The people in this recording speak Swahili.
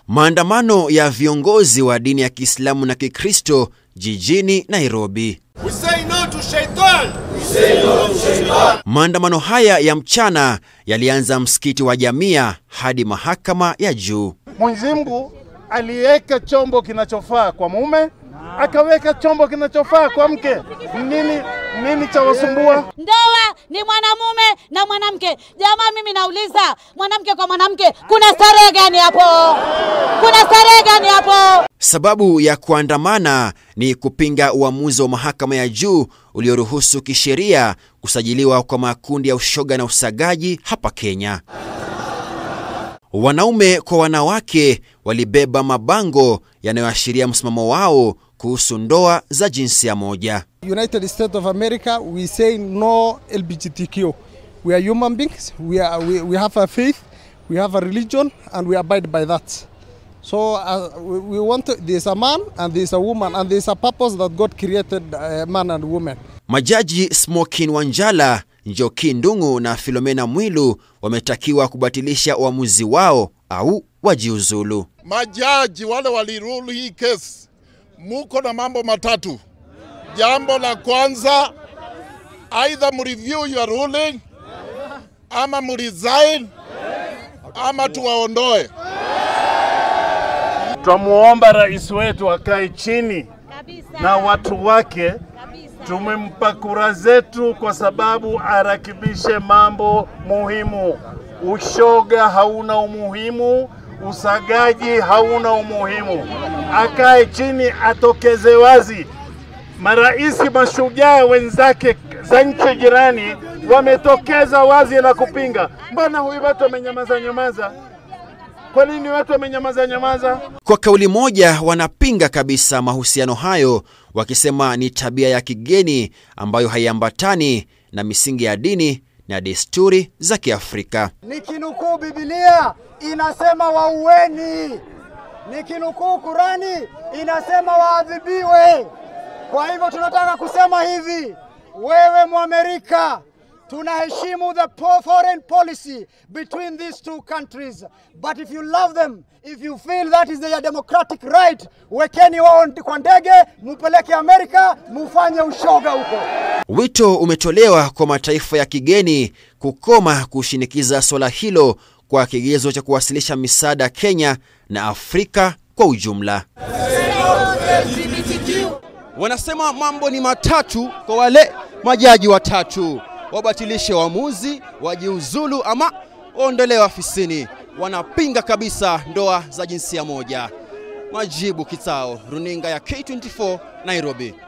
Maandamano ya viongozi wa dini ya Kiislamu na Kikristo jijini Nairobi. We say no to shaitan. We say no to shaitan. Maandamano haya ya mchana yalianza msikiti wa Jamia hadi mahakama ya juu. Mwenyezi Mungu aliweka chombo kinachofaa kwa mume, akaweka chombo kinachofaa kwa mke. Nini nini cha wasumbua? Ndoa ni mwanamume na mwanamke. Jamaa, mimi nauliza, mwanamke kwa mwanamke, kuna starehe gani hapo? Kuna starehe gani hapo? Sababu ya kuandamana ni kupinga uamuzi wa mahakama ya juu ulioruhusu kisheria kusajiliwa kwa makundi ya ushoga na usagaji hapa Kenya. Wanaume kwa wanawake walibeba mabango yanayoashiria msimamo wao kuhusu ndoa za jinsia moja. United States of America, we say no LGBTQ. We are human beings. We, are, we, we have a faith, we have a religion, and we abide by that. So uh, we, we want to, there's a man and there's a woman, and there's a purpose that God created uh, man and woman. Majaji Smokin Wanjala, Njoki Ndung'u na Filomena Mwilu wametakiwa kubatilisha uamuzi wao au wajiuzulu. Majaji wale walirule hii kesi, muko na mambo matatu. Jambo la kwanza, either mreview your ruling ama mresign ama tuwaondoe. Twamuomba rais wetu akae chini na watu wake, tumempa kura zetu kwa sababu arakibishe mambo muhimu. Ushoga hauna umuhimu, usagaji hauna umuhimu. Akae chini, atokeze wazi. Maraisi mashujaa wenzake za nchi jirani wametokeza wazi na kupinga. Mbona huyu watu wamenyamaza nyamaza? Kwa nini watu wamenyamaza nyamaza? Kwa kauli moja wanapinga kabisa mahusiano hayo, wakisema ni tabia ya kigeni ambayo haiambatani na misingi ya dini na desturi za Kiafrika. Nikinukuu Biblia inasema waueni, nikinukuu Kurani inasema waadhibiwe. Kwa hivyo tunataka kusema hivi, wewe Mwamerika, tunaheshimu the po- foreign policy between these two countries but if you love them if you feel that is their democratic right wekeni wao kwa ndege mupeleke Amerika mufanye ushoga huko. Wito umetolewa kwa mataifa ya kigeni kukoma kushinikiza swala hilo kwa kigezo cha kuwasilisha misaada Kenya na Afrika kwa ujumla. Wanasema mambo ni matatu kwa wale majaji watatu, wabatilishe uamuzi, wajiuzulu ama waondolewe afisini. Wanapinga kabisa ndoa za jinsia moja. Majibu Kitao, runinga ya K24, Nairobi.